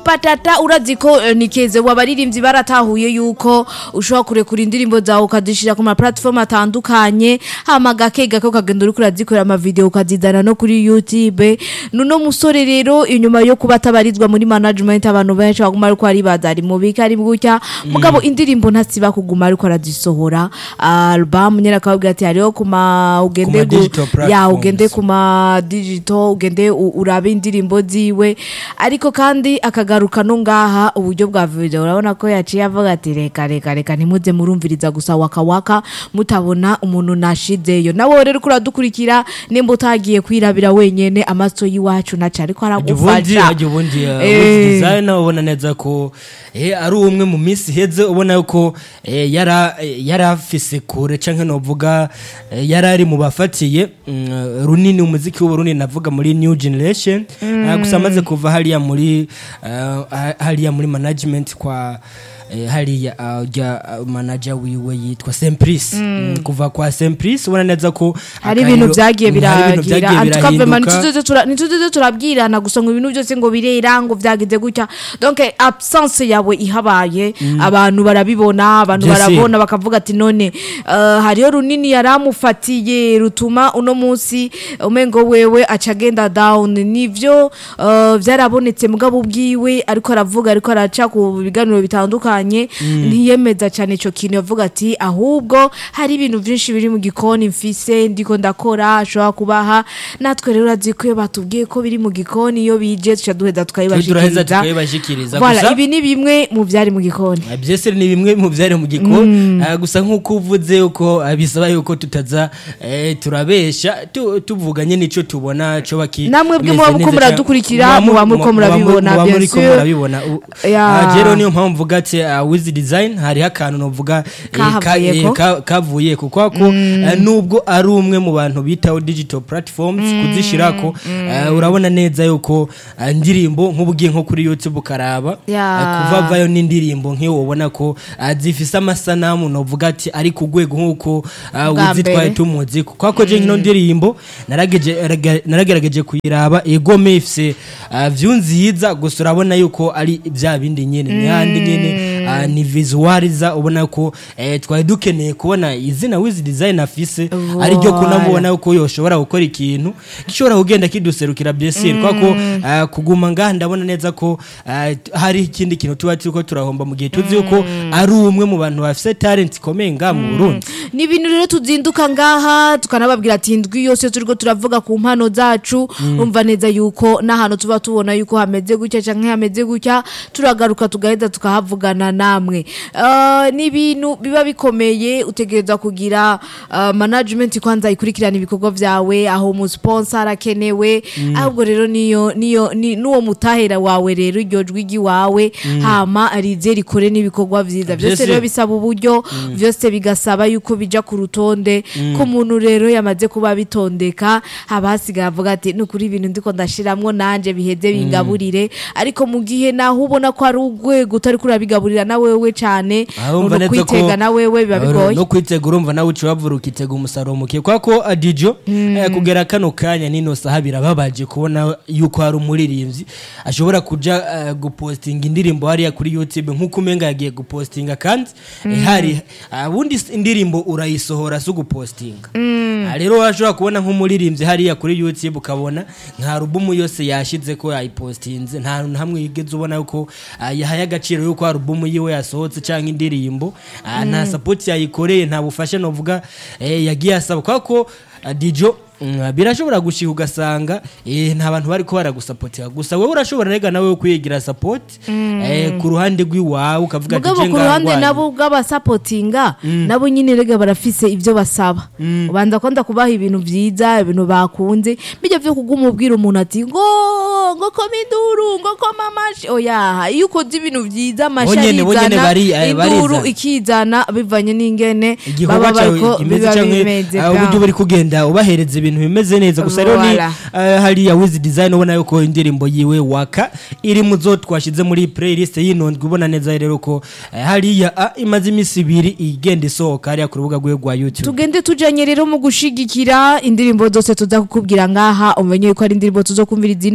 patata urazi ko eh, nikeze wabaririmbyi baratahuye yuko ushobora kurekura indirimbo zawe ukazishira ku ma platform atandukanye hama gake gake ukagenda uriko urazikorera ama video ukazizana no kuri YouTube nuno musore rero inyuma yo kuba atabarizwa muri management abantu benshi baguma ariko aribaza ari mu bika ari gutya mugabo indirimbo ntasiba kuguma ariko arazisohora album nyene akababwira ati hariho kuma ugende Kuma gu- digital ya platforms. ugende kuma digital ugende u- urabe indirimbo ziwe ariko kandi akagaruka no ngaha uburyo bwa video urabona ko yaciye avuga ati reka reka reka ntimuze murumviriza gusa waka waka mutabona umuntu nashizeyo nawe rero uriko uradukurikira nimba utagiye kwirabira wenyene amaso y'iwacu naca ariko Hajya ubundi aragufasha hajya ubundi Eh. uh, design ubona neza ko eh, ari umwe mu minsi iheze ubona yuko eh, yara eh, yari afise kure canke novuga eh, yari ari mu bafatiye mm, runini umuziki w'uburundi navuga muri new generation Ah, gusa amaze kuva hariya muri ah, ha- hariya muri management kwa eh, hariya ah, ujya ah, manager wiwe yitwa Sempris Mm, kuva kwa Sempris ubona neza ko hari akariro- ibintu vyagiye Mm, hari ibintu biragira vyagiye antukavema birahinduka. ntituzoze turabwirana gusa ngo ibintu byose ngo birera ngo vyagize gutya donc absence yawe ihabaye abantu barabibona abantu Jesse. barabona bakavuga ati none eh, hariyo runini yaramufatiye rutuma uno munsi umengo wewe aca agenda down nivyo eh, vyarabonetse mugabo ubwiwe ariko aravuga ariko araca ku biganiro bitandukanye ntiyemeza cyane ico kintu yavuga ati ahubwo hari ibintu byinshi biri mu gikoni mfise ndiko ndakora ashobora kubaha natwe rero urazi ko iyo batubwiye ko biri mu gikoni iyo bije tuca duheza turaheza tukayibashikiriza tukayibashikiriza Voilà, gusa ibi ni bimwe mu byari mu gikoni Ah, byese ni bimwe mu byari mu gikoni Ah, gusa nk'uko uvuze yuko ah, bisaba yuko tutaza eh, turabesha tu- tuvuganye n'ico tubona co baki Namwe bwe bimeze muba muriko neza muradukurikira, cane. muba muriko Muba- muba- murabibona, muba bien muriko sûr. murabibona U- Ya. ah, rero niyo mpamvu mvuga ati ah, wiz design hariho akantu novuga eh, ka- Kahavuyeko. eh, ka- kavuye kuko ko eh, nubwo ari umwe mu bantu bitaho digital platforms kuzishirako eh, urabona neza yuko ah, indirimbo nk'ubugiye nko kuri youtube ukaraba Ya. eh, kuva vayo n'indirimbo nk'iyo ubona ko ah, zifise amasanamu novuga ati ari ku rwego nk'uko ah, Bwa uzitwaye mbere. tumuzi kuko ko je nkino ndirimbo narageje- raga- naragerageje kuyiraba egome ifise ah, view nziza gusa urabona yuko ari bya bindi nyene n'ahandi nyene ah, ni visualiza ubona ko eh, twari dukeneye kubona izina wiz design afise ari ryo Voilà. kunamubona yuko yoshobora gukora ikintu gishobora kugenda kiduserukira byesire mm. ko ah, kuguma ngaha ndabona neza ko ah, t- hari ikindi kintu tuba turiko turahomba mu gihe tuzi yuko ari umwe mu bantu bafise talent ikomeye ngaha mu Burundi ni ibintu rero tuzinduka ngaha tukanababwira ati indwi yose turiko turavuga ku mpano zacu umva neza yuko n'ahantu tuba tubona yuko hameze gutya canke hameze gutya turagaruka tugaheza tukahavugana namwe Eh, ni ibintu biba bikomeye utegereza kugira eh, management kwanza ikurikirana ibikorwa vyawe aho umusponsa arakenewe ahubwo rero niyo niyo ni- n'uwo mutahera wawe rero iryo jwi ry'iwawe hama rize rikore n'ibikorwa vyiza byose Vyose. rero bisaba uburyo byose bigasaba yuko bija ku rutonde ko umuntu rero yamaze kuba bitondeka haba hasigaye avuga ati ni ukuri ibintu ndiko ndashiramwo nanje biheze bingaburire ariko mu gihe naho ubona ko ari urwego utari kurabigaburira na wewe cane Ah, urumva no neza ko- kwitega na wewe biba bigoye no kwitega urumva nawe uca wavura ukitega umusaruro muke kwa ko adijo eh, kugera kano kanya nino saha birababaje kubona yuko hari umuririmbyi ashobora kuja eh, gupostinga indirimbo hariya kuri youtube nk'uko umenga yagiye gupostinga kandi eh, hari ah, ubundi s- indirimbo urayisohora si ugupostinga Ah, rero washobora kubona nk'umuririmbyi hariya kuri youtube ukabona nka alubumu yose yashize ko yayipostinze nta hantu na hamwe yigeze ubona yuko ah, yahaye agaciro yuko alubumu yiwe yasohotse cyangwa indirimbo ah, nta sapoti yayikoreye nta bufasha novuga eh, yagiye asaba kubera ko ah, dijo mm, birashobora gushika ugasanga eh, nta bantu bariko baragusapotera gusa wowe urashobora rega nawe kwigira sapoti eh, ku ruhande rw'iwawe ukavuga ati mugabo je ku ruhande ngangwane. nabo bw'abasapotinga nabo nyine rega barafise ibyo basaba ubanza kwanda kubaha ibintu vyiza ibintu bakunze bijya vyo kuguma ubwira umuntu ati ngo ngo koma induru ngo koma amashi oya iyo ukoze ibintu vyiza amashi Bonyene- bonyene arizana bari- eh, induru barizana. ikizana bivanye n'ingene igikorwa baba cyawe bariko kimeze biba canke bimeze ah, uburyo buri kugenda ubahereza ibintu bimeze neza gusa rero ni Voilà. ah, hariya wiz design ubona yuko indirimbo yiwe waka iri mu zo twashize muri playlist y'inondwe ubona neza rero ko eh, hariya ah, imaze iminsi ibiri igenda isohoka hariya ku rubuga rwe rwa youtube tugende tujanye rero mu gushigikira indirimbo zose tuza kukubwira ngaha umenye ko ari indirimbo tuzokumviriza ino ndwi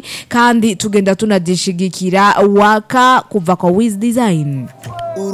kandi tugenda tunadishigikira waka kuva kwa wiz design